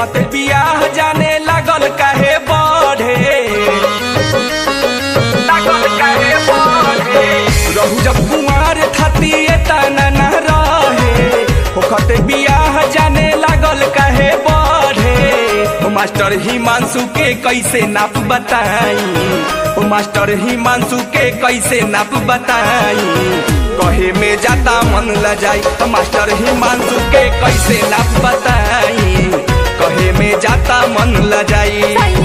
होखत बियाह जाने लागल काहे बढ़े लागल काहे बढ़े रहू जब कुमार थाती तना न रहे होखत बियाह जाने लागल काहे बढ़े ओ मास्टर हिमांशु के कैसे नाप बताई ओ मास्टर हिमांशु के कैसे नाप बताई कहे में जाता मन ल जाई तो मास्टर हिमांशु के कैसे नाप बताई कहे में जाता मन ल जाई